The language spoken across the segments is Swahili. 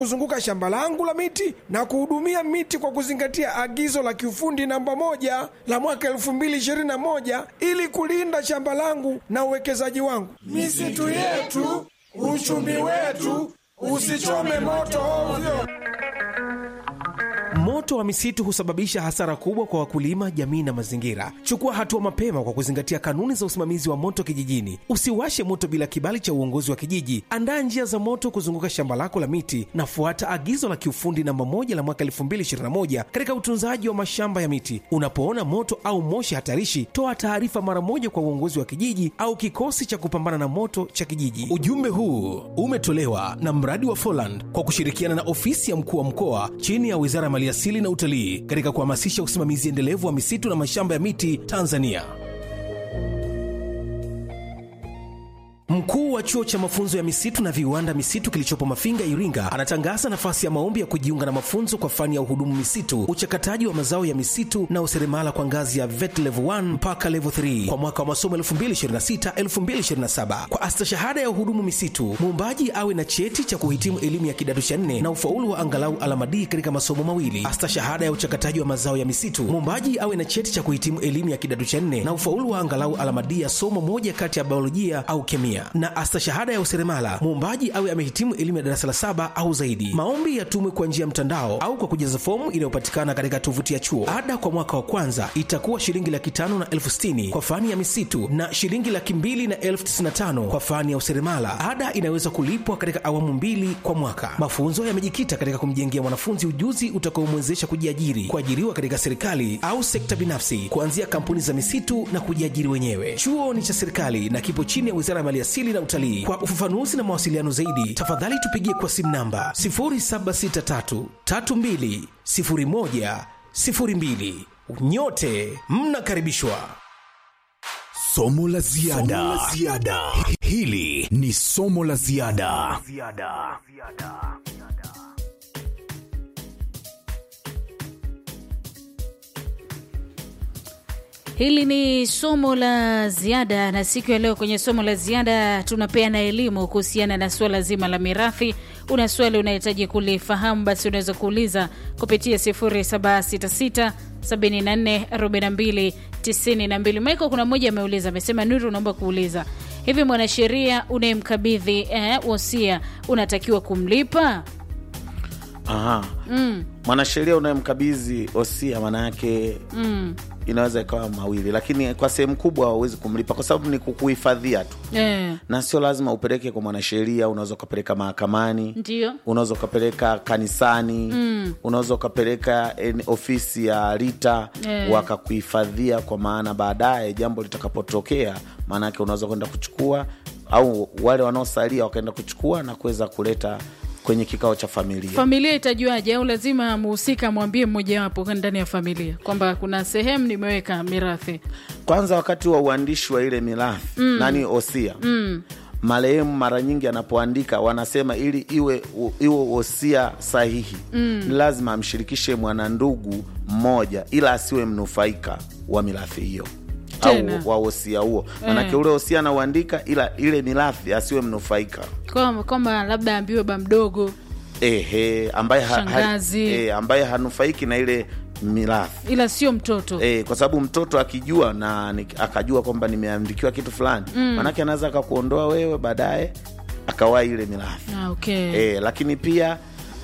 kuzunguka shamba langu la miti na kuhudumia miti kwa kuzingatia agizo la kiufundi namba moja la mwaka 2021 ili kulinda shamba langu na uwekezaji wangu. Misitu yetu, uchumi wetu, usichome moto ovyo. Moto wa misitu husababisha hasara kubwa kwa wakulima, jamii na mazingira. Chukua hatua mapema kwa kuzingatia kanuni za usimamizi wa moto kijijini. Usiwashe moto bila kibali cha uongozi wa kijiji. Andaa njia za moto kuzunguka shamba lako la miti na fuata agizo la kiufundi namba moja la mwaka 2021 katika utunzaji wa mashamba ya miti. Unapoona moto au moshi hatarishi, toa taarifa mara moja kwa uongozi wa kijiji au kikosi cha kupambana na moto cha kijiji. Ujumbe huu umetolewa na mradi wa Foland kwa kushirikiana na ofisi ya mkuu wa mkoa chini ya Wizara ya Maliasili na Utalii katika kuhamasisha usimamizi endelevu wa misitu na mashamba ya miti Tanzania. Mkuu wa chuo cha mafunzo ya misitu na viwanda misitu kilichopo Mafinga, Iringa, anatangaza nafasi ya maombi ya kujiunga na mafunzo kwa fani ya uhudumu misitu, uchakataji wa mazao ya misitu na useremala kwa ngazi ya VET level 1 mpaka level 3 kwa mwaka wa masomo 2026-2027. Kwa astashahada ya uhudumu misitu, muombaji awe na cheti cha kuhitimu elimu ya kidato cha nne na ufaulu wa angalau alama D katika masomo mawili. Astashahada ya uchakataji wa mazao ya misitu, muombaji awe na cheti cha kuhitimu elimu ya kidato cha nne na ufaulu wa angalau alama D ya somo moja kati ya biolojia au kemia na astashahada ya useremala muombaji awe amehitimu elimu ya darasa la saba au zaidi. Maombi yatumwe kwa njia ya mtandao au kwa kujaza fomu inayopatikana katika tovuti ya chuo. Ada kwa mwaka wa kwanza itakuwa shilingi laki tano na elfu sitini kwa fani ya misitu na shilingi laki mbili na elfu tisini na tano kwa fani ya useremala. Ada inaweza kulipwa katika awamu mbili kwa mwaka. Mafunzo yamejikita katika kumjengea mwanafunzi ujuzi utakaomwezesha kujiajiri, kuajiriwa katika serikali au sekta binafsi, kuanzia kampuni za misitu na kujiajiri wenyewe. Chuo ni cha serikali na kipo chini ya Wizara ya Maliasili na Utalii. Kwa ufafanuzi na mawasiliano zaidi, tafadhali tupigie kwa simu namba 0763320102. Nyote mnakaribishwa. Somo la ziada. Hili ni somo la ziada. Hili ni somo la ziada, na siku ya leo kwenye somo la ziada tunapeana elimu kuhusiana na suala zima la mirathi. Una swali unahitaji kulifahamu, basi unaweza kuuliza kupitia 0766 74 42 92. Michael, kuna mmoja ameuliza, amesema Nuru, naomba kuuliza hivi, mwanasheria unayemkabidhi eh, wosia unatakiwa kumlipa? Aha. Mm, Mwanasheria unayemkabidhi osia maana yake mm, inaweza ikawa mawili, lakini kwa sehemu kubwa hauwezi kumlipa kwa sababu ni kukuhifadhia tu, eh, na sio lazima upeleke kwa mwanasheria. Unaweza ukapeleka mahakamani, ndio unaweza ukapeleka kanisani Mm. unaweza ukapeleka en- ofisi ya RITA Eh. wakakuhifadhia, kwa maana baadaye jambo litakapotokea, maanake unaweza kwenda kuchukua au wale wanaosalia wakaenda kuchukua na kuweza kuleta kwenye kikao cha familia. familia itajuaje? Au lazima mhusika amwambie mmojawapo ndani ya familia kwamba kuna sehemu nimeweka mirathi? Kwanza wakati wa uandishi wa ile mirathi nani osia Mm, marehemu mara nyingi anapoandika wanasema ili iwe u- iwe wosia sahihi ni lazima amshirikishe mwanandugu mmoja, ila asiwe mnufaika wa mirathi hiyo Tena. au wa wosia huo, manake ule wosia anauandika, ila ile mirathi asiwe mnufaika kwamba kwamba labda ambiwe ba mdogo ehe, ambaye, ha, ha, Shangazi. eh, ambaye hanufaiki na ile mirathi ila sio mtoto E, kwa sababu mtoto akijua na ni, akajua kwamba nimeandikiwa kitu fulani mm. Manake anaweza akakuondoa wewe baadaye akawahi ile mirathi ah, okay. e, lakini pia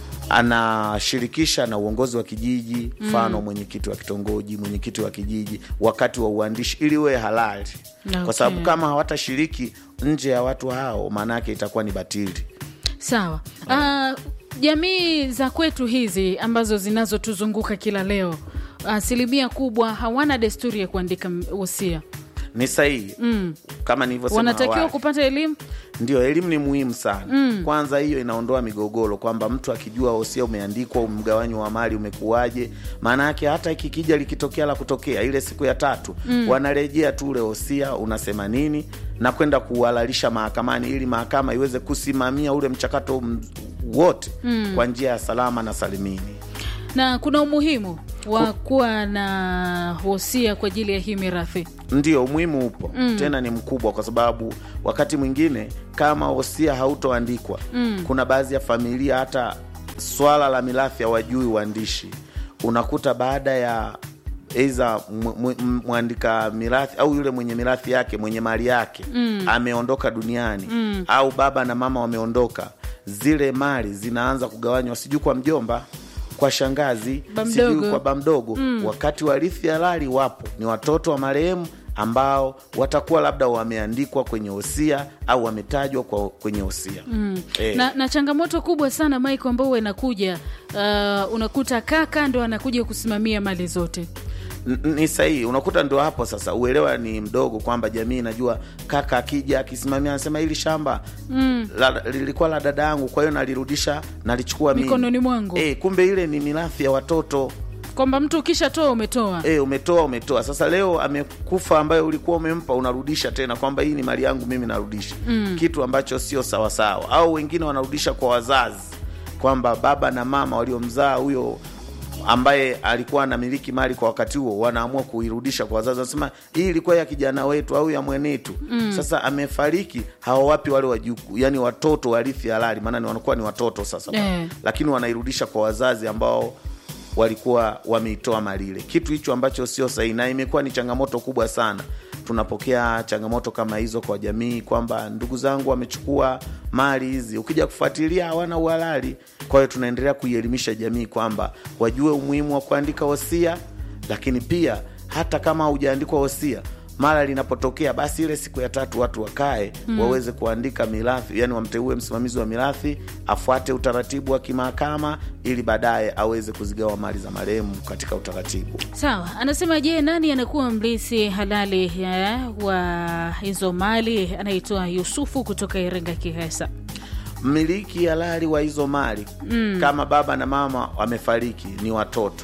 anashirikisha na uongozi wa kijiji, mfano mwenyekiti wa kitongoji, mwenyekiti wa kijiji wakati wa uandishi, ili uwe halali Okay. kwa sababu kama hawatashiriki nje ya watu hao, maanake itakuwa ni batili. Sawa. Ah, jamii za kwetu hizi ambazo zinazotuzunguka kila leo, asilimia kubwa hawana desturi ya kuandika m- wosia. Ni sahihi Mm. kama nilivyosema Wanatakiwa awali. kupata elimu. Ndio, elimu ni muhimu sana. Kwanza hiyo inaondoa migogoro, kwamba mtu akijua wosia umeandikwa, mgawanyo wa mali umekuwaje. Maana yake hata ikikija likitokea la kutokea ile siku ya tatu, wanarejea tu ule wosia unasema nini na kwenda kuuhalalisha mahakamani, ili mahakama iweze kusimamia ule mchakato m- wote kwa njia ya salama na salimini. Na kuna umuhimu wa kuwa na wosia kwa ajili ya hii mirathi. Ndio, umuhimu upo tena ni mkubwa, kwa sababu wakati mwingine kama wosia hautoandikwa kuna baadhi ya familia hata swala la mirathi hawajui uandishi unakuta baada ya eiza mwandika mirathi au yule mwenye mirathi yake mwenye mali yake mm. ameondoka duniani mm. au baba na mama wameondoka zile mali zinaanza kugawanywa sijui kwa mjomba kwa shangazi Ba sijui mdogo. kwa bamdogo mm. wakati warithi halali wapo ni watoto wa marehemu ambao watakuwa labda wameandikwa kwenye hosia au wametajwa kwa kwenye hosia mm. eh, na, na changamoto kubwa sana Mike ambao huwa inakuja uh, unakuta kaka ndo anakuja kusimamia mali zote N- ni sahihi unakuta ndo hapo sasa uelewa ni mdogo kwamba jamii inajua kaka akija akisimamia anasema hili shamba mm. la, lilikuwa la dada yangu kwa hiyo nalirudisha nalichukua mimi. Mikononi mwangu. e, kumbe ile ni mirathi ya watoto kwamba mtu ukishatoa umetoa e, umetoa umetoa sasa leo amekufa ambayo ulikuwa umempa unarudisha tena kwamba hii ni mali yangu mimi narudisha mm. kitu ambacho sio sawasawa au wengine wanarudisha kwa wazazi kwamba baba na mama waliomzaa huyo ambaye alikuwa anamiliki mali kwa wakati huo wanaamua kuirudisha kwa wazazi wanasema hii ilikuwa ya kijana wetu au ya mwenetu mm. sasa amefariki hawawapi wale wajuku yani watoto warithi halali maana ni wanakuwa ni watoto sasa Eh. lakini wanairudisha kwa wazazi ambao walikuwa wameitoa mali ile kitu hicho ambacho sio sahihi na imekuwa ni changamoto kubwa sana tunapokea changamoto kama hizo kwa jamii kwamba ndugu zangu wamechukua mali hizi ukija kufuatilia hawana uhalali kwa hiyo tunaendelea kuielimisha jamii kwamba wajue umuhimu wa kuandika hosia lakini pia hata kama haujaandikwa hosia mara linapotokea basi ile siku ya tatu watu wakae mm. waweze kuandika mirathi yani wamteue msimamizi wa mirathi afuate utaratibu wa kimahakama ili baadaye aweze kuzigawa mali za marehemu katika utaratibu sawa anasema je nani anakuwa mrithi halali ya, wa hizo mali anaitwa yusufu kutoka iringa kihesa mmiliki halali wa hizo mali mm. kama baba na mama wamefariki ni watoto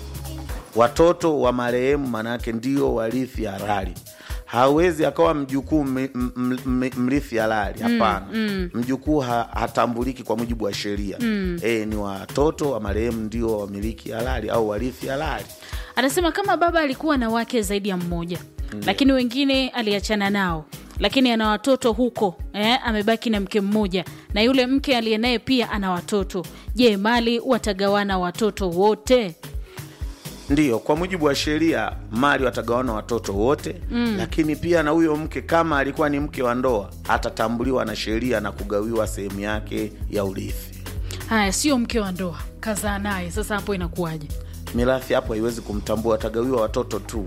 watoto wa marehemu manake ndio warithi halali hawezi akawa mjukuu m- m- m- mrithi halali hapana mm, mm. mjukuu ha, hatambuliki kwa mujibu wa sheria mm. e, ni watoto wa marehemu ndio wamiliki halali au warithi halali anasema kama baba alikuwa na wake zaidi ya mmoja mm. lakini wengine aliachana nao lakini ana watoto huko eh, amebaki na mke mmoja na yule mke aliye naye pia ana watoto je mali watagawana watoto wote ndiyo kwa mujibu wa sheria mali watagawana watoto wote mm. lakini pia na huyo mke kama alikuwa ni mke wa ndoa atatambuliwa na sheria na kugawiwa sehemu yake ya urithi haya sio mke wa ndoa kazaa naye sasa hapo inakuwaje mirathi hapo haiwezi kumtambua watagawiwa watoto tu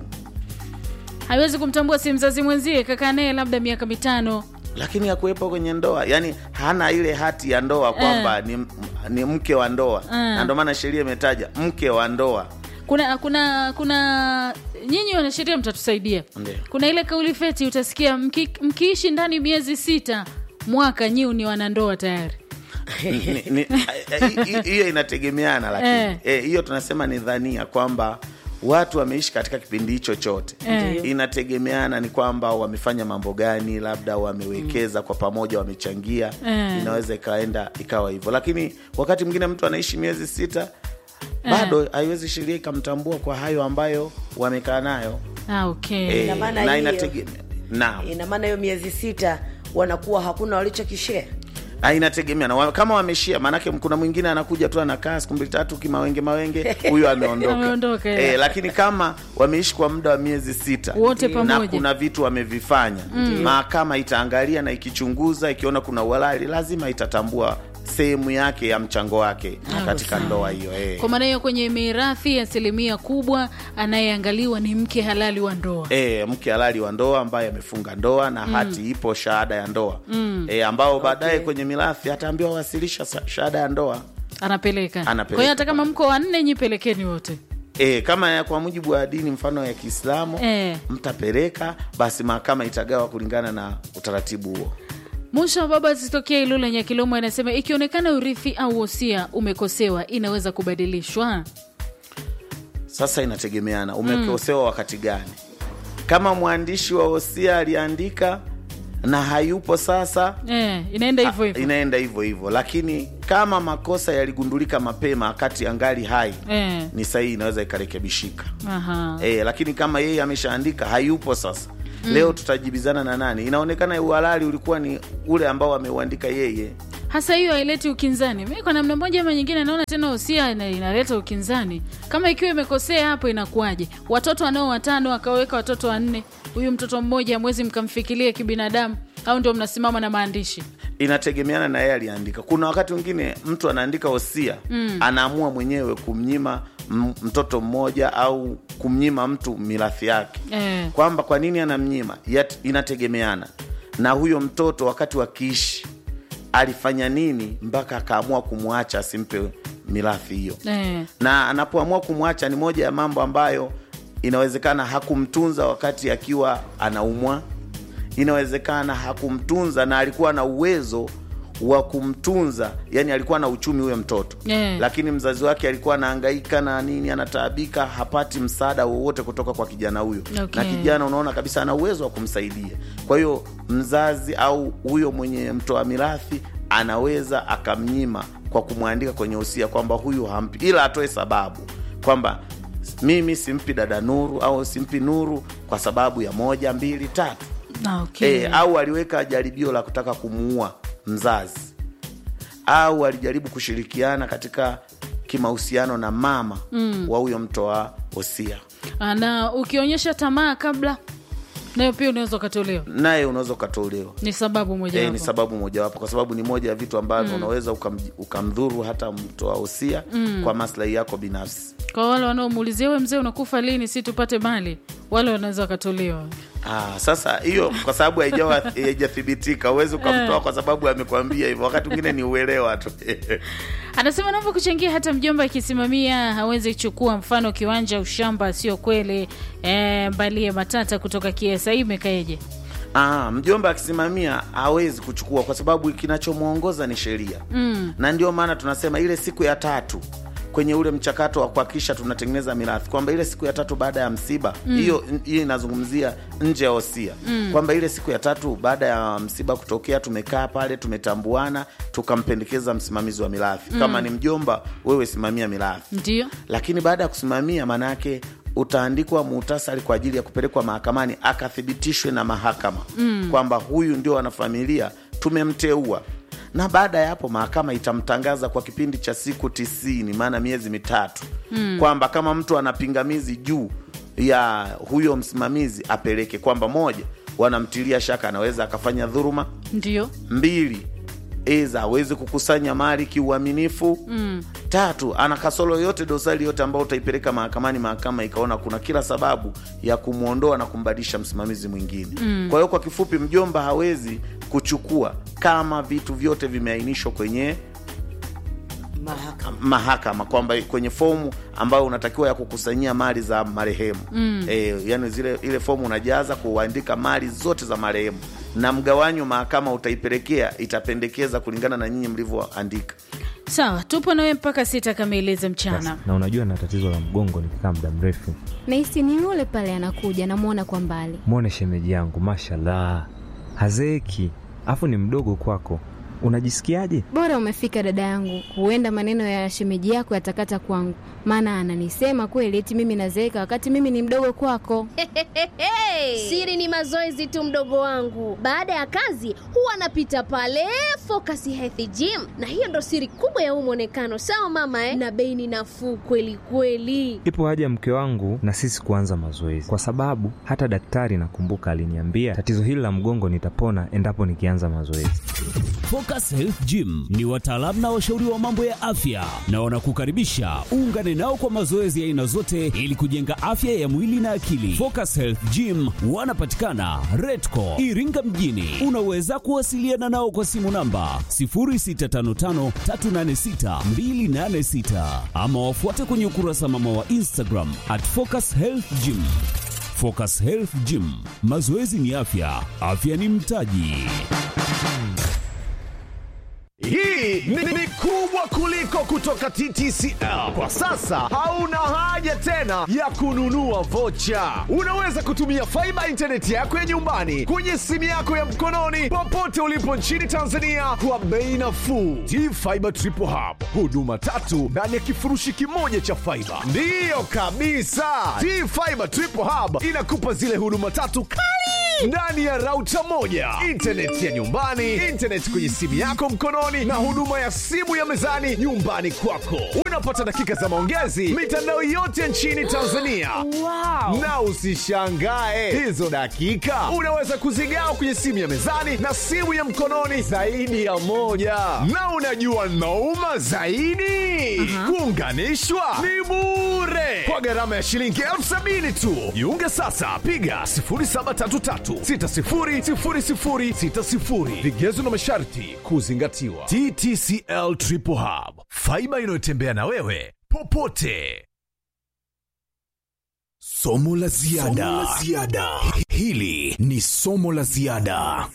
haiwezi kumtambua si mzazi mwenzie kakaa naye labda miaka mitano lakini hakuwepo kwenye ndoa yani hana ile hati ya ndoa kwamba ni, ni mke wa ndoa na ndio maana sheria imetaja mke wa ndoa kuna kuna kuna nyinyi wanasheria mtatusaidia Ndiyo. kuna ile kauli feti utasikia mki, mkiishi ndani miezi sita mwaka nyiu ni wanandoa tayari Ni- ni- hi- hi- hiyo inategemeana lakini Eh. eh, hiyo tunasema ni dhania kwamba watu wameishi katika kipindi hicho chote Eh. inategemeana ni kwamba wamefanya mambo gani labda wamewekeza kwa pamoja wamechangia Eh. inaweza ikaenda ikawa hivyo lakini wakati mwingine mtu anaishi miezi sita bado haiwezi sheria ikamtambua kwa hayo ambayo wamekaa nayo ah, okay. Eh, Ina maana na hiyo- inategemea naam ina maana hiyo miezi sita wanakuwa hakuna walichokishare Ah, inategemea na wa- kama wameshia maanake kuna mwingine anakuja tu anakaa siku mbili tatu kimawenge mawenge huyo ameondoka Ameondoka, eh, yeah. lakini kama wameishi kwa muda wa miezi sita Wote na pamoja. kuna vitu wamevifanya mahakama itaangalia na ikichunguza ikiona kuna uhalali lazima itatambua sehemu yake ya mchango wake katika ndoa hiyo eh. kwa maana hiyo kwenye mirathi asilimia kubwa anayeangaliwa ni mke halali wa ndoa E, mke halali wa ndoa ambaye amefunga ndoa na hati ipo shahada ya ndoa mm. e, ambao baadaye kwenye mirathi ataambiwa wasilisha sa- shahada ya ndoa anapeleka Anapeleka. kwa hiyo hata kama mko wanne nyi pelekeni wote E, kama ya kwa mujibu wa dini mfano ya Kiislamu Eh. mtapeleka, basi mahakama itagawa kulingana na utaratibu huo. mwisho wa baba zitokea ilula nyakilomo anasema ikionekana urithi au wosia umekosewa inaweza kubadilishwa Sasa inategemeana umekosewa wakati gani. Kama mwandishi wa hosia aliandika na hayupo sasa, eh, inaenda hivyo a- hivyo inaenda hivyo hivyo, lakini kama makosa yaligundulika mapema wakati angali hai eh. ni sahihi, inaweza ikarekebishika. Aha. E, lakini kama yeye ameshaandika hayupo sasa leo tutajibizana na nani? Inaonekana uhalali ulikuwa ni ule ambao ameuandika yeye. hasa hiyo haileti ukinzani mi kwa namna moja ama nyingine naona tena usia ina- inaleta ukinzani kama ikiwa imekosea hapo inakuwaje watoto wanao watano akaweka watoto wanne huyu mtoto mmoja mwezi mkamfikirie kibinadamu au ndio mnasimama na maandishi inategemeana na yeye aliandika kuna wakati mwingine mtu anaandika hosia mm. anaamua mwenyewe kumnyima m- mtoto mmoja au kumnyima mtu mirathi yake Eh. kwamba kwa nini anamnyima Yat, inategemeana na huyo mtoto wakati wakiishi alifanya nini mpaka akaamua kumwacha asimpe mirathi hiyo eh. na anapoamua kumwacha ni moja ya mambo ambayo inawezekana hakumtunza wakati akiwa anaumwa inawezekana hakumtunza na alikuwa na uwezo wa kumtunza yani alikuwa na uchumi huyo mtoto Eh. lakini mzazi wake alikuwa anahangaika na nini anataabika hapati msaada wowote kutoka kwa kijana huyo Okay. na kijana unaona kabisa ana uwezo wa kumsaidia kwa hiyo mzazi au huyo mwenye mtoa mirathi anaweza akamnyima kwa kumwandika kwenye usia kwamba huyu hampi ila atoe sababu kwamba mimi simpi dada nuru au simpi nuru kwa sababu ya moja mbili tatu Ah, okay. e, au aliweka jaribio la kutaka kumuua mzazi au alijaribu kushirikiana katika kimahusiano na mama mm. wa huyo mtoa hosia Ah, na ukionyesha tamaa kabla nayo pia unaweza ukatolewa naye unaweza ukatolewa ni sababu moja e, ni sababu mojawapo kwa sababu ni moja ya vitu ambavyo mm. unaweza ukam, ukamdhuru hata mtoa hosia mm. kwa maslahi yako binafsi kwa wale wanaomuulizia we mzee unakufa lini si tupate mali wale wanaweza wakatolewa Ah, sasa hiyo kwa sababu haijawa haijathibitika huwezi ukamtoa kwa sababu amekwambia hivyo wakati mwingine ni uelewa tu anasema naomba kuchangia hata mjomba akisimamia hawezi kuchukua mfano kiwanja ushamba sio kweli e, mbalie matata kutoka kiesa hii imekaeje Ah, mjomba akisimamia hawezi kuchukua kwa sababu kinachomwongoza ni sheria mm. na ndio maana tunasema ile siku ya tatu kwenye ule mchakato wa kuhakikisha tunatengeneza mirathi kwamba ile siku ya tatu baada ya msiba hiyo mm. hiyo inazungumzia nje ya hosia mm. kwamba ile siku ya tatu baada ya msiba kutokea tumekaa pale tumetambuana tukampendekeza msimamizi wa mirathi mm. kama ni mjomba wewe simamia mirathi ndio lakini baada ya kusimamia maanaake utaandikwa muhtasari kwa ajili ya kupelekwa mahakamani akathibitishwe na mahakama mm. kwamba huyu ndio wanafamilia tumemteua na baada ya hapo mahakama itamtangaza kwa kipindi cha siku tisini maana miezi mitatu mm. kwamba kama mtu ana pingamizi juu ya huyo msimamizi apeleke kwamba moja wanamtilia shaka anaweza akafanya dhuruma ndio mbili eza awezi kukusanya mali kiuaminifu mm. tatu ana kasoro yote dosari yote ambayo utaipeleka mahakamani mahakama ikaona kuna kila sababu ya kumwondoa na kumbadilisha msimamizi mwingine mm. kwa hiyo kwa kifupi mjomba hawezi kuchukua kama vitu vyote vimeainishwa kwenye mahakama mahakama kwamba kwenye fomu ambayo unatakiwa ya kukusanyia mali za marehemu mm. e, yani zile ile fomu unajaza kuandika mali zote za marehemu na mgawanyo mahakama utaipelekea itapendekeza kulingana na nyinyi mlivyoandika sawa tupo nawe mpaka sita kamili za mchana na unajua na tatizo la mgongo nikikaa muda mrefu nahisi ni yule pale anakuja namwona kwa mbali mwone shemeji yangu mashallah hazeeki afu ni mdogo kwako unajisikiaje bora umefika dada yangu huenda maneno ya shemeji yako yatakata kwangu maana ananisema kweli eti mimi nazeeka wakati mimi ni mdogo kwako Siri ni mazoezi tu, mdogo wangu. Baada ya kazi huwa anapita pale Focus Health Gym, na hiyo ndo siri kubwa ya huu mwonekano. Sawa mama eh? Na bei ni nafuu kweli kweli. ipo haja mke wangu na sisi kuanza mazoezi kwa sababu hata daktari nakumbuka aliniambia tatizo hili la mgongo nitapona endapo nikianza mazoezi Focus Health Gym ni wataalamu na washauri wa mambo ya afya na wanakukaribisha uungane nao kwa mazoezi ya aina zote ili kujenga afya ya mwili na akili. Focus Health Gym wanapatikana Redco Iringa mjini. Unaweza kuwasiliana nao kwa simu namba 0655386286 ama wafuate kwenye ukurasa mama wa Instagram at Focus Health Gym. Focus Health Gym, mazoezi ni afya, afya ni mtaji. Hii ni, ni kubwa kuliko kutoka TTCL. Kwa sasa hauna haja tena ya kununua vocha. Unaweza kutumia faiba intaneti yako ya nyumbani kwenye simu yako ya mkononi popote ulipo nchini Tanzania kwa bei nafuu. T-Fiber Triple Hub, huduma tatu ndani ya kifurushi kimoja cha faiba. Ndiyo kabisa, T-Fiber Triple Hub inakupa zile huduma tatu kali ndani ya rauta moja, intaneti ya nyumbani, intaneti kwenye simu yako mkononi, mezani na huduma ya simu ya mezani nyumbani kwako. Unapata dakika za maongezi mitandao yote nchini Tanzania. Wow. Na usishangae hizo dakika unaweza kuzigawa kwenye simu ya mezani na simu ya mkononi zaidi ya moja. Na unajua nauma zaidi, kuunganishwa ni bure kwa gharama ya shilingi elfu sabini tu. Jiunge sasa, piga 0733600060. Vigezo na masharti kuzingatiwa. TTCL Triple Hub, faiba inayotembea na wewe popote. Somo la ziada. Hili ni somo la ziada.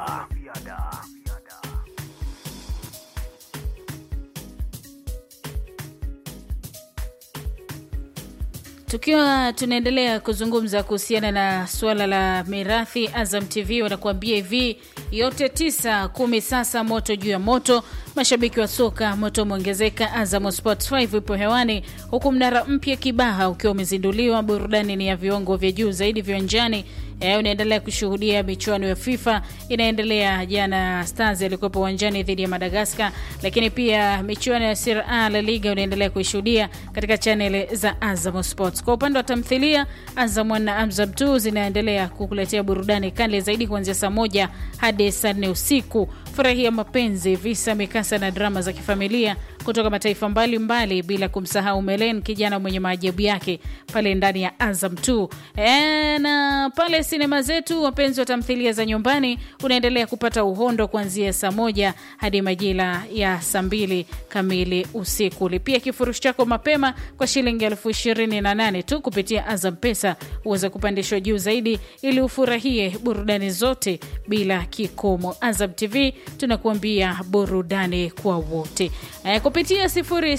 Tukiwa tunaendelea kuzungumza kuhusiana na suala la mirathi, Azam TV wanakuambia hivi yote tisa kumi sasa, moto juu ya moto. Mashabiki wa soka moto umeongezeka. Azam Sports 5 ipo hewani, huku mnara mpya Kibaha ukiwa umezinduliwa. Burudani ni ya viwango vya juu zaidi viwanjani. Eh, unaendelea kushuhudia michuano ya FIFA inaendelea. Jana Stars alikuwepo uwanjani dhidi ya Madagaskar, lakini pia michuano ya Serie A La Liga unaendelea kuishuhudia katika chaneli za Azam Sports. Kwa upande wa tamthilia, Azam 1 na Azam 2 zinaendelea kukuletea burudani kali zaidi kuanzia saa moja hadi saa nne usiku. Furahia mapenzi, visa, mikasa na drama za kifamilia kutoka mataifa mbalimbali mbali, bila kumsahau Melen, kijana mwenye maajabu yake pale ndani ya Azam 2. E, na pale sinema zetu, wapenzi wa tamthilia za nyumbani, unaendelea kupata uhondo kuanzia saa moja hadi majira ya saa mbili kamili usiku. Lipia kifurushi chako mapema kwa shilingi elfu ishirini na nane tu kupitia Azam Pesa uweze kupandishwa juu zaidi ili ufurahie burudani zote bila kikomo. Azam TV tunakuambia burudani kwa wote e, kupitia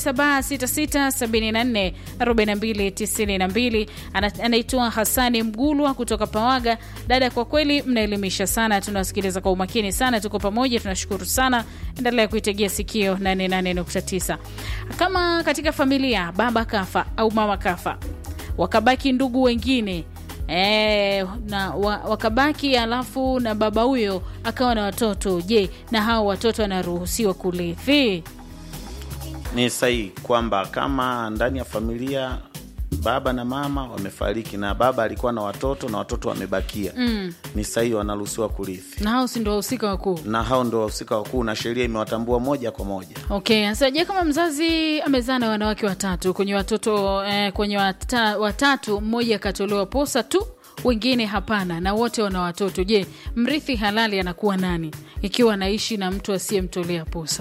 0766744292 anaitwa Hasani Mgulwa kutoka Pawaga. Dada, kwa kweli mnaelimisha sana, tunawasikiliza kwa umakini sana, tuko pamoja, tunashukuru sana. Endelea kuitegea sikio 88.9. Kama katika familia baba kafa au mama kafa, wakabaki ndugu wengine E, na wa, wakabaki alafu na baba huyo akawa na watoto. Je, na hao watoto wanaruhusiwa kurithi? Ni sahihi kwamba kama ndani ya familia baba na mama wamefariki na baba alikuwa na watoto na watoto wamebakia, Mm. ni sahihi, wanaruhusiwa kurithi, Na hao si ndio wahusika wakuu? na hao ndio wahusika wakuu na sheria imewatambua moja kwa moja. Okay, sasa je, kama mzazi amezaa na wanawake watatu kwenye watoto eh, kwenye wata, watatu mmoja akatolewa posa tu, wengine hapana, na wote wana watoto, je, mrithi halali anakuwa nani ikiwa anaishi na mtu asiyemtolea posa?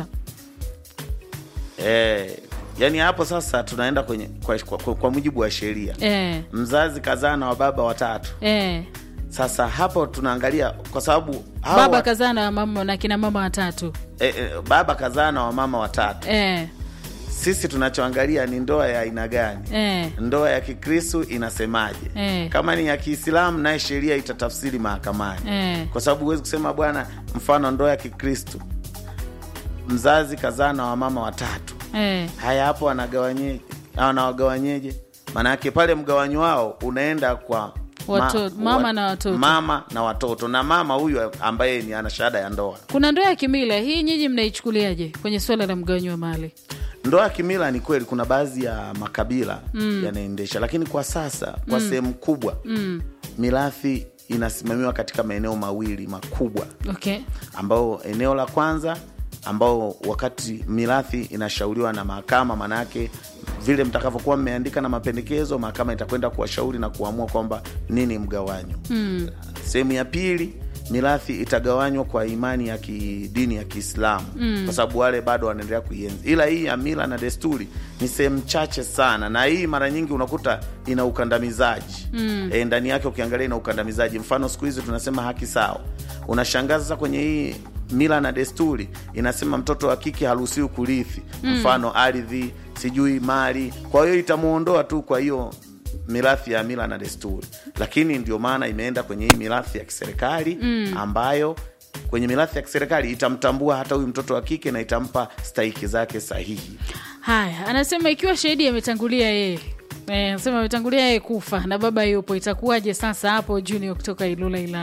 E, yani hapo sasa tunaenda kwenye kwa, kwa, kwa mujibu wa sheria Eh, mzazi kazaa na wababa watatu. eh, Sasa hapo tunaangalia kwa sababu hao baba wa- kazaa na mama na kina mama watatu e, e, baba kazaa na wamama watatu. eh, Sisi tunachoangalia ni ndoa ya aina gani? eh, Ndoa ya Kikristu inasemaje? Eh. Kama ni ya Kiislamu, naye sheria itatafsiri mahakamani eh. kwa sababu huwezi kusema bwana, mfano ndoa ya Kikristu mzazi kazaa na wamama watatu, Eh, haya hapo wanagawanyeje? Wanawagawanyeje? Maanake pale mgawanyo wao unaenda kwa Watoto- mama na watoto. mama na watoto, na mama huyu ambaye ni ana shahada ya ndoa. kuna ndoa ya kimila hii, nyinyi mnaichukuliaje kwenye suala la mgawanyo wa mali? Ndoa ya kimila ni kweli, kuna baadhi ya makabila yanaendesha, lakini kwa sasa kwa sehemu kubwa Mm, mirathi inasimamiwa katika maeneo mawili makubwa, okay. ambao eneo la kwanza ambao wakati mirathi inashauriwa na mahakama, manake vile mtakavyokuwa mmeandika na mapendekezo, mahakama itakwenda kuwashauri na kuamua kwamba nini mgawanyo. Mm, Sehemu ya pili mirathi itagawanywa kwa imani ya kidini ya Kiislamu Mm. kwa sababu wale bado wanaendelea kuienzi, ila hii ya mila na desturi ni sehemu chache sana, na hii mara nyingi unakuta ina ukandamizaji Mm. e, ndani yake ukiangalia ina ukandamizaji. Mfano siku hizi tunasema haki sawa, unashangaza sasa kwenye hii mila na desturi inasema mtoto wa kike haruhusiwi kurithi, mfano ardhi, sijui mali. Kwa hiyo itamuondoa tu, kwa hiyo mirathi ya mila na desturi, lakini ndio maana imeenda kwenye hii mirathi ya kiserikali ambayo kwenye mirathi ya kiserikali itamtambua hata huyu mtoto wa kike na itampa stahiki zake sahihi. haya, anasema ikiwa shahidi ametangulia yeye Eh, anasema ametangulia yeye kufa na baba yupo, itakuwaje sasa hapo? Junior kutoka Ilula Ilala.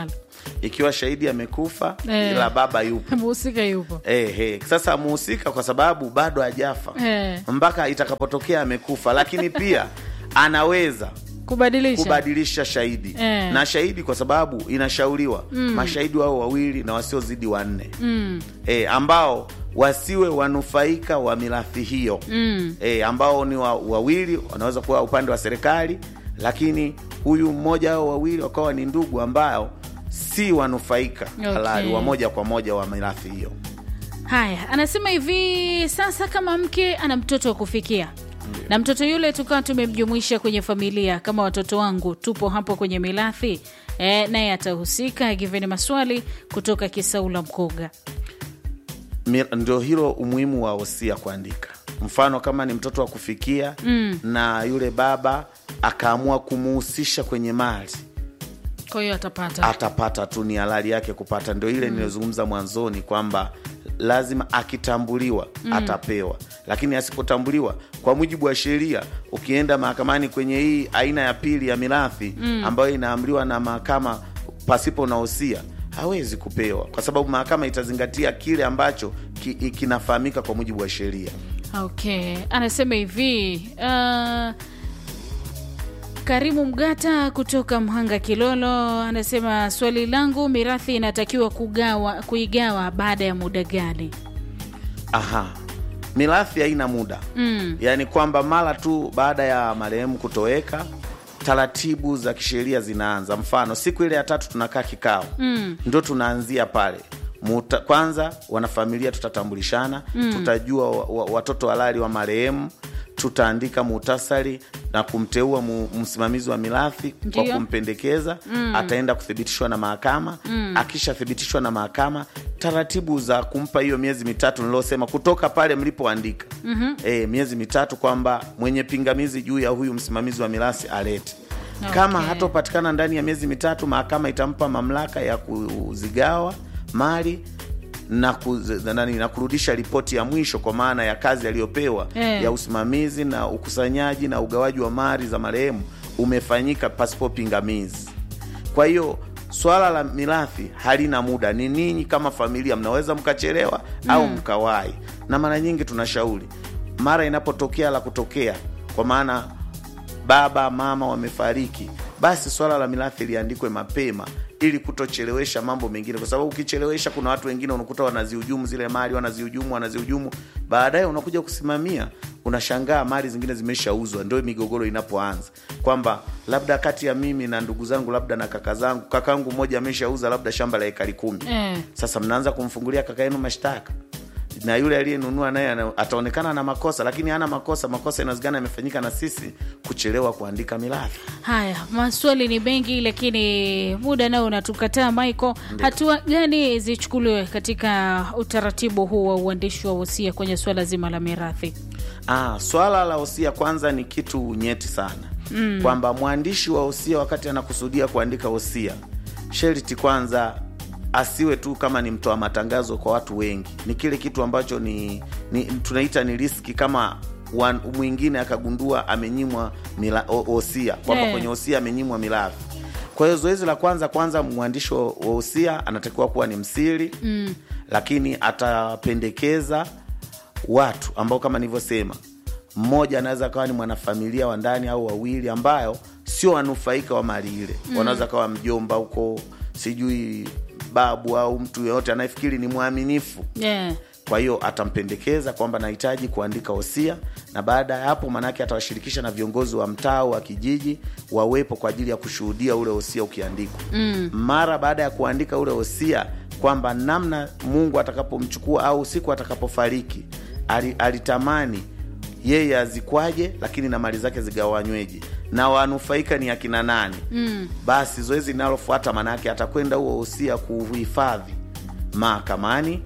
ikiwa shahidi amekufa Eh. ila baba yupo mhusika yupo Eh, eh. Sasa muhusika kwa sababu bado hajafa Eh. mpaka itakapotokea amekufa, lakini pia anaweza kubadilisha kubadilisha shahidi Eh. na shahidi, kwa sababu inashauriwa Mm. mashahidi wao wawili na wasiozidi wanne mm. e, ambao wasiwe wanufaika wa mirathi hiyo Mm. e, ambao ni wa- wawili wanaweza kuwa upande wa serikali, lakini huyu mmoja au wawili wakawa ni ndugu ambao si wanufaika Okay. halali wa moja kwa moja wa mirathi hiyo. Haya, anasema hivi sasa, kama mke ana mtoto wa kufikia na mtoto yule tukawa tumemjumuisha kwenye familia kama watoto wangu, tupo hapo kwenye mirathi e, naye atahusika. Giveni maswali kutoka Kisaula Mkoga. Mi- ndio hilo umuhimu wa wosia kuandika. Mfano kama ni mtoto wa kufikia Mm. na yule baba akaamua kumuhusisha kwenye mali Kwa hiyo atapata atapata tu, ni halali yake kupata. Ndio ile niliyozungumza mwanzoni kwamba lazima akitambuliwa Mm. atapewa, lakini asipotambuliwa, kwa mujibu wa sheria, ukienda mahakamani kwenye hii aina ya pili ya mirathi Mm. ambayo inaamriwa na mahakama pasipo na wosia hawezi kupewa, kwa sababu mahakama itazingatia kile ambacho ki, kinafahamika kwa mujibu wa sheria. Okay, anasema hivi uh, Karimu Mgata kutoka Mhanga Kilolo anasema swali langu, mirathi inatakiwa kugawa kuigawa baada ya muda gani? Aha, mirathi haina muda Mm. yaani kwamba mara tu baada ya marehemu kutoweka taratibu za kisheria zinaanza. Mfano, siku ile ya tatu tunakaa kikao, Mm. ndo tunaanzia pale Muta, kwanza wanafamilia tutatambulishana Mm. tutajua wa, wa, watoto halali wa marehemu tutaandika muhtasari na kumteua mu, msimamizi wa mirathi kwa Ndiyo. kumpendekeza Mm. ataenda kuthibitishwa na mahakama Mm. akishathibitishwa na mahakama taratibu za kumpa hiyo miezi mitatu nilosema kutoka pale mlipoandika Mhm. e, miezi mitatu kwamba mwenye pingamizi juu ya huyu msimamizi wa mirathi alete Okay. kama hatopatikana ndani ya miezi mitatu mahakama itampa mamlaka ya kuzigawa mali na, kuz, nani, na kurudisha ripoti ya mwisho kwa maana ya kazi aliyopewa Eh. ya usimamizi na ukusanyaji na ugawaji wa mali za marehemu umefanyika pasipo pingamizi kwa hiyo swala la mirathi halina muda ni ninyi kama familia mnaweza mkachelewa au mkawahi na mara nyingi tunashauri mara inapotokea la kutokea kwa maana baba mama wamefariki basi swala la mirathi liandikwe mapema ili kutochelewesha mambo mengine kwa sababu ukichelewesha kuna watu wengine unakuta wanazihujumu zile mali wanazihujumu wanazihujumu baadaye unakuja kusimamia unashangaa mali zingine zimeshauzwa ndio migogoro inapoanza kwamba labda kati ya mimi na ndugu zangu labda na kaka zangu kakangu mmoja ameshauza labda shamba la ekari kumi Eh. sasa mnaanza kumfungulia kaka yenu mashtaka na yule aliyenunua naye ana- ataonekana na makosa lakini hana makosa makosa inawezekana yamefanyika na sisi kuchelewa kuandika mirathi Haya, maswali ni mengi, lakini muda nao unatukataa. Michael, hatua gani zichukuliwe katika utaratibu huu wa uandishi wa wosia kwenye suala zima la mirathi? ah, swala la wosia kwanza ni kitu nyeti sana Mm. kwamba mwandishi wa wosia wakati anakusudia kuandika wosia sheriti kwanza asiwe tu kama ni mtoa matangazo kwa watu wengi ni kile kitu ambacho ni, ni tunaita ni riski kama wan, mwingine akagundua amenyimwa mila- o- wosia kwamba Eh. kwenye wosia amenyimwa mirathi kwa hiyo zoezi la kwanza kwanza mwandishi wa wa wosia anatakiwa kuwa ni msiri Mm. lakini atapendekeza watu ambao kama nilivyosema mmoja anaweza kawa ni mwanafamilia wa ndani au wawili ambayo sio wanufaika wa mali ile Mm. wanaweza kawa mjomba huko sijui babu au mtu yeyote anayefikiri ni mwaminifu Yeah. kwa hiyo atampendekeza kwamba nahitaji kuandika wosia na baada ya hapo maanake atawashirikisha na viongozi wa mtaa wa kijiji wawepo kwa ajili ya kushuhudia ule wosia ukiandikwa Mm. mara baada ya kuandika ule wosia kwamba namna mungu atakapomchukua au siku atakapofariki ali- alitamani yeye azikwaje lakini na mali zake zigawanyweje na wanufaika ni akina nani Mm. basi zoezi linalofuata maanaake atakwenda huo wosia kuuhifadhi mahakamani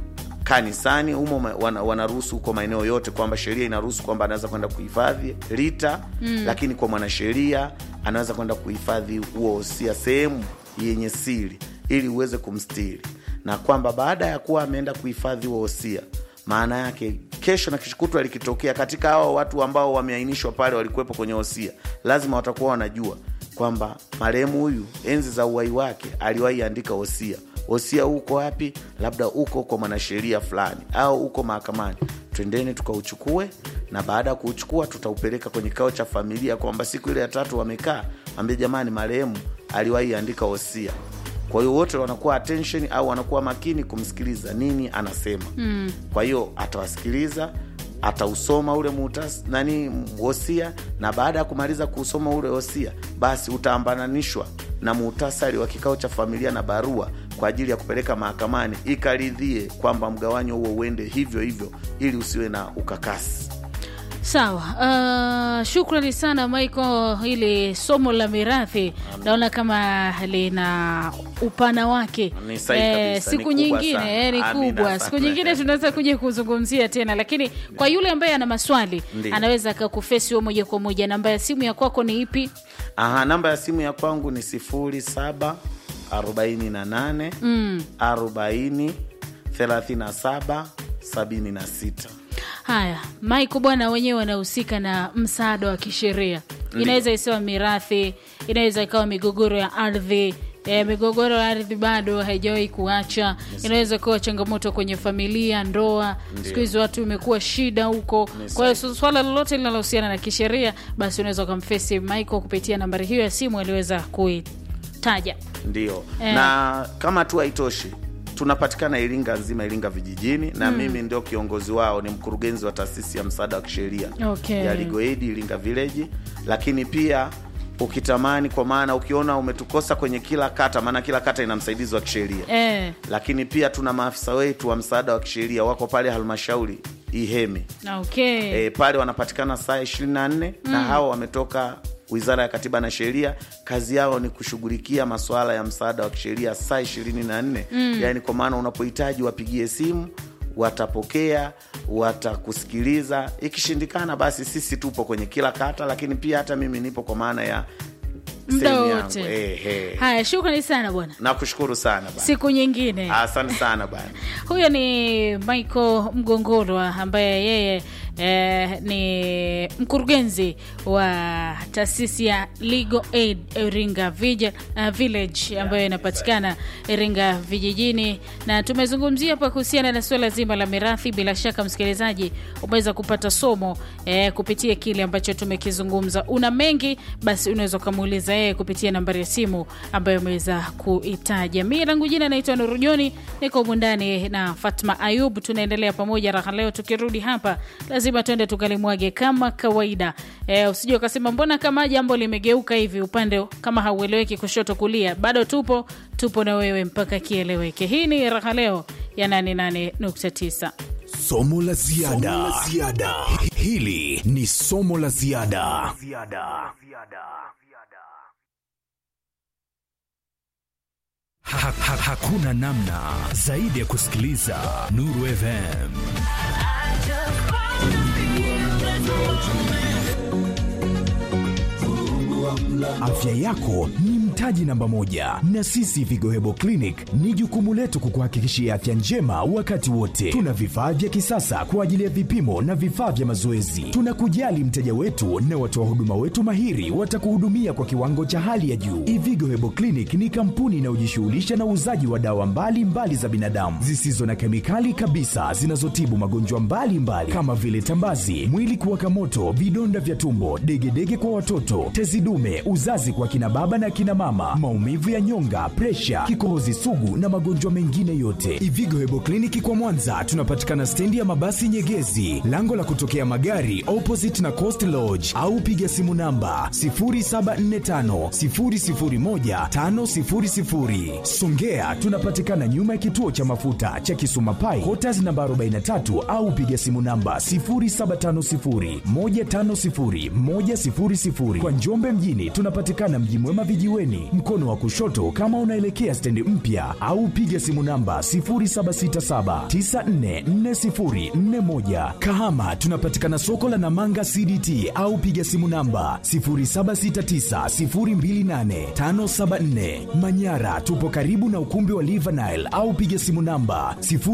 kanisani humo ma- wana- wanaruhusu huko maeneo yote kwamba sheria inaruhusu kwamba anaweza kwenda kuhifadhi rita Mm. lakini kwa mwanasheria anaweza kwenda kuhifadhi huo wosia sehemu yenye siri ili uweze kumstiri na kwamba baada ya kuwa ameenda kuhifadhi huo wosia maana yake kesho na kishukutwa likitokea katika hao watu ambao wameainishwa pale walikuwepo kwenye wosia lazima watakuwa wanajua kwamba marehemu huyu enzi za uwai wake aliwahi andika wosia wosia uko wapi labda uko kwa mwanasheria fulani au uko mahakamani twendeni tukauchukue na baada ya kuuchukua tutaupeleka kwenye kikao cha familia kwamba siku ile ya tatu wamekaa ambie jamani marehemu aliwahi andika wosia kwa hiyo wote wanakuwa attention au wanakuwa makini kumsikiliza nini anasema Mm. kwa hiyo atawasikiliza atausoma ule mutas nani wosia na baada ya kumaliza kuusoma ule wosia basi utaambananishwa na muhtasari wa kikao cha familia na barua kwa ajili ya kupeleka mahakamani ikaridhie kwamba mgawanyo huo uende hivyo hivyo ili usiwe na ukakasi Sawa. Uh, shukrani sana Michael, ili somo la mirathi naona kama lina upana wake. Ni sahihi kabisa, siku ni kubwa nyingine sana. eh, ni Amina kubwa. sana. Siku nyingine tunaweza kuja kuzungumzia tena, lakini kwa yule ambaye ana maswali Ndiyo. anaweza akakufesi wewe moja kwa moja. Namba ya simu ya kwako ni ipi? Aha, namba ya simu ya kwangu ni sifuri saba arobaini na nane Mm. arobaini thelathini na saba sabini na sita Haya, Michael bwana, wenyewe wanahusika na msaada wa kisheria. Inaweza isiwa mirathi, inaweza ikawa migogoro ya ardhi. E, migogoro ya ardhi bado haijawahi kuacha. Inaweza kuwa changamoto kwenye familia, ndoa. Ndio. Siku hizi watu imekuwa shida huko. Kwa hiyo su- swala lolote linalohusiana na kisheria, basi unaweza ukamfesi Michael kupitia nambari hiyo ya simu aliweza kuitaja. ndio Eh. na kama tu haitoshi tunapatikana iringa nzima iringa vijijini na Mm. mimi ndio kiongozi wao ni mkurugenzi wa taasisi ya msaada wa kisheria Okay. ya ligoedi iringa village lakini pia ukitamani kwa maana ukiona umetukosa kwenye kila kata maana kila kata ina msaidizi wa kisheria Eh, lakini pia tuna maafisa wetu wa msaada wa kisheria wako pale halmashauri ihemi okay. e, pale wanapatikana saa 24 na Mm. hao wametoka wizara ya katiba na sheria kazi yao ni kushughulikia masuala ya msaada wa kisheria saa 24 Mm. yaani kwa maana unapohitaji wapigie simu watapokea watakusikiliza ikishindikana basi sisi tupo kwenye kila kata lakini pia hata mimi nipo kwa maana ya Muda sehemu yangu. wote. Eh, eh. Haya, shukrani sana bwana. nakushukuru sana bana Siku nyingine. asante sana bana Huyo ni Michael Mgongolwa ambaye yeye eh, ni mkurugenzi wa taasisi ya Legal Aid Iringa Vija- uh, Village ambayo inapatikana Iringa vijijini, na tumezungumzia hapa kuhusiana na suala zima la mirathi. Bila shaka, msikilizaji, umeweza kupata somo eh, kupitia kile ambacho tumekizungumza. Una mengi basi, unaweza ukamuuliza yeye kupitia nambari ya simu ambayo umeweza kuitaja. Mi langu jina naitwa Nurujoni, niko mundani na Fatma Ayub. Tunaendelea pamoja raha leo. Tukirudi hapa, lazima tuende tukalimwage kama kawaida. E, usije ukasema mbona kama jambo limegeuka hivi upande kama haueleweki kushoto kulia. Bado tupo tupo na wewe mpaka kieleweke. Hii ni raha leo ya 88.9. Somo la ziada. Hili ni somo la ziada. Ha, ha, hakuna namna zaidi ya kusikiliza Nuru FM. Afya yako ni mtaji namba moja, na sisi Vigo Hebo Clinic ni jukumu letu kukuhakikishia afya njema wakati wote. Tuna vifaa vya kisasa kwa ajili ya vipimo na vifaa vya mazoezi. Tunakujali mteja wetu na watoa huduma wetu mahiri watakuhudumia kwa kiwango cha hali ya juu. Ivigo Hebo Clinic ni kampuni inayojishughulisha na uuzaji wa dawa mbalimbali mbali za binadamu zisizo na kemikali kabisa zinazotibu magonjwa mbalimbali kama vile tambazi, mwili kuwaka moto, vidonda vya tumbo, degedege kwa watoto, tezi dume, uzazi kwa kina baba na kina mama, maumivu ya nyonga, presha, kikohozi sugu na magonjwa mengine yote. Ivigo Hebo Kliniki kwa Mwanza tunapatikana stendi ya mabasi Nyegezi, lango la kutokea magari opposite na Coast Lodge, au piga simu namba 0745 001 500. Songea tunapatikana nyuma ya kituo cha mafuta cha Kisuma Pai, Quarters namba 43 au piga simu namba 0750 150 100. Kwa Njombe mjini tunapatikana Mji Mwema vijiweni, Miomboni, mkono wa kushoto kama unaelekea stendi mpya, au piga simu namba 0767944041. Kahama tunapatikana soko la Namanga CDT au piga simu namba 0769028574. Manyara tupo karibu na ukumbi wa Livanile au piga simu namba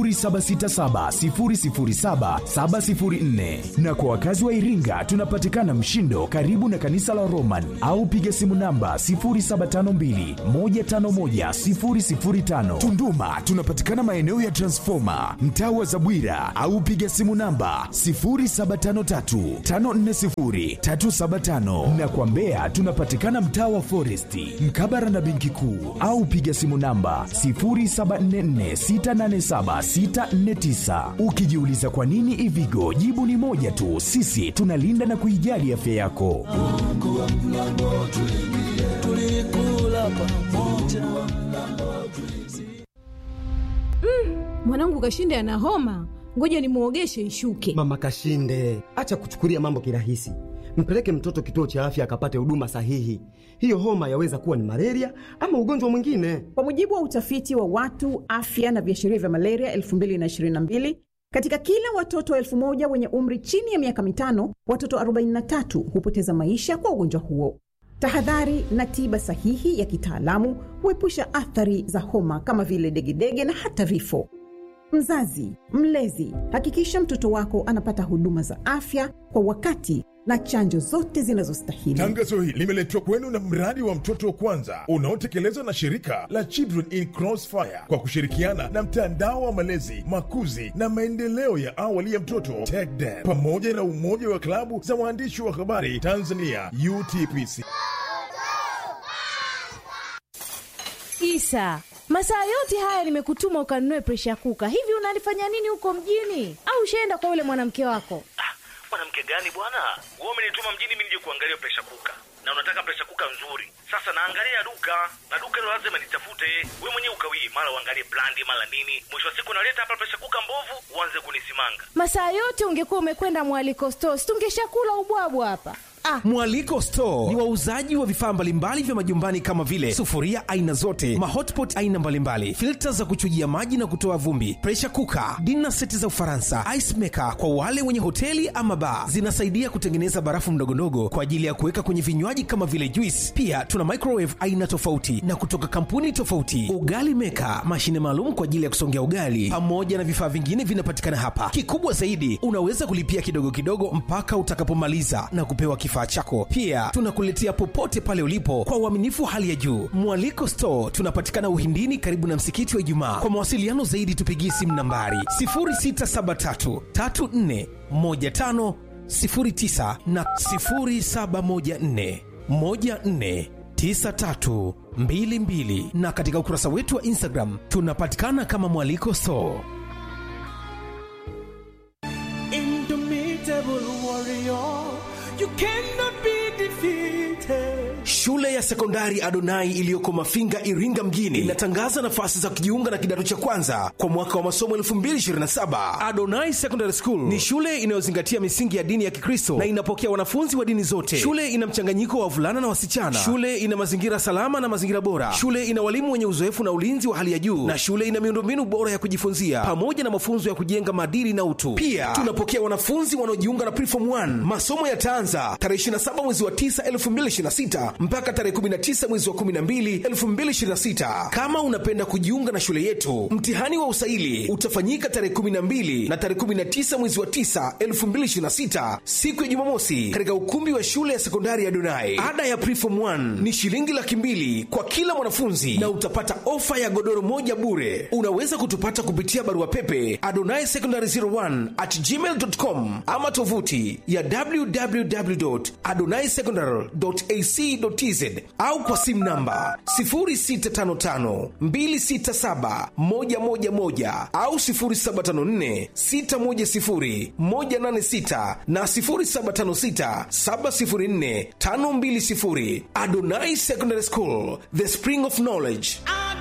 0767007704. Na kwa wakazi wa Iringa tunapatikana Mshindo karibu na kanisa la Roman au piga simu namba 0752151005. Tunduma tunapatikana maeneo ya Transformer mtaa wa Zabwira au piga simu namba 0753540375 na kwa Mbeya tunapatikana mtaa wa Foresti mkabara na benki kuu au piga simu namba 0744687649. Ukijiuliza kwa nini Ivigo, jibu ni moja tu, sisi tunalinda na kuijali afya yako. Mwanangu Kashinde ana homa, ngoja nimwogeshe ishuke. Mama Kashinde, acha kuchukulia mambo kirahisi. Mpeleke mtoto kituo cha afya akapate huduma sahihi. Hiyo homa yaweza kuwa ni malaria ama ugonjwa mwingine. Kwa mujibu wa utafiti wa watu afya na viashiria vya malaria 2022 katika kila watoto elfu moja wenye umri chini ya miaka mitano, watoto 43 hupoteza maisha kwa ugonjwa huo. Tahadhari na tiba sahihi ya kitaalamu huepusha athari za homa kama vile degedege na hata vifo. Mzazi, mlezi, hakikisha mtoto wako anapata huduma za afya kwa wakati na chanjo zote zinazostahili. Tangazo hili limeletwa kwenu na mradi wa mtoto wa kwanza unaotekelezwa na shirika la Children in Crossfire kwa kushirikiana na mtandao wa malezi, makuzi na maendeleo ya awali ya mtoto TECDEN pamoja na umoja wa klabu za waandishi wa habari Tanzania UTPC. Isa, masaa yote haya nimekutuma ukanunue presha kuka. Hivi unalifanya nini huko mjini? Au ushaenda kwa yule mwanamke wako? mwanamke gani bwana wewe umenituma mjini mimi nije kuangalia presha kuka na unataka presha kuka nzuri sasa naangalia duka na duka hilo lazima nitafute we mwenyewe ukawii mara uangalie brandi mara nini mwisho wa siku naleta hapa presha kuka mbovu uanze kunisimanga Masaa yote ungekuwa umekwenda mwaliko stores, tungeshakula ubwabwa hapa. Ah, Mwaliko Store ni wauzaji wa vifaa mbalimbali vya majumbani kama vile sufuria aina zote, mahotpot aina mbalimbali, filta za kuchujia maji na kutoa vumbi, pressure cooker, dinner seti za Ufaransa, ice maker kwa wale wenye hoteli ama bar. Zinasaidia kutengeneza barafu ndogondogo kwa ajili ya kuweka kwenye vinywaji kama vile juice. Pia tuna microwave aina tofauti na kutoka kampuni tofauti, ugali maker, mashine maalum kwa ajili ya kusongea ugali, pamoja na vifaa vingine vinapatikana hapa. Kikubwa zaidi, unaweza kulipia kidogo kidogo mpaka utakapomaliza na kupewa kifaa chako. Pia tunakuletea popote pale ulipo kwa uaminifu hali ya juu. Mwaliko Store tunapatikana Uhindini, karibu na msikiti wa Ijumaa. Kwa mawasiliano zaidi, tupigie simu nambari 0673 34 15 09 na 0714 14 9322 na katika ukurasa wetu wa Instagram tunapatikana kama Mwaliko Store. Indomitable warrior, you cannot be defeated. Shule ya sekondari Adonai iliyoko Mafinga, Iringa mjini inatangaza nafasi za kujiunga na kidato cha kwanza kwa mwaka wa masomo 2027. Adonai Secondary School ni shule inayozingatia misingi ya dini ya Kikristo na inapokea wanafunzi wa dini zote. Shule ina mchanganyiko wa wavulana na wasichana. Shule ina mazingira salama na mazingira bora. Shule ina walimu wenye uzoefu na ulinzi wa hali ya juu, na shule ina miundombinu bora ya kujifunzia pamoja na mafunzo ya kujenga maadili na utu. Pia tunapokea wanafunzi wanaojiunga na Preform 1. Masomo yataanza tarehe 27 mwezi wa 9 2026 mpaka tarehe 19 mwezi wa 12 2026. Kama unapenda kujiunga na shule yetu, mtihani wa usaili utafanyika tarehe 12 na tarehe 19 mwezi wa 9 2026, siku ya Jumamosi, katika ukumbi wa shule ya sekondari ya Donai. Ada ya Preform 1 ni shilingi laki mbili kwa kila mwanafunzi na utapata ofa ya godoro moja bure. Unaweza kutupata kupitia barua pepe adonai secondary 01 at gmail.com ama tovuti ya www.adonaisecondary.ac.tz au kwa simu namba 0655267111 au 0754610186 na 0756704520. Adonai Secondary School, the spring of knowledge.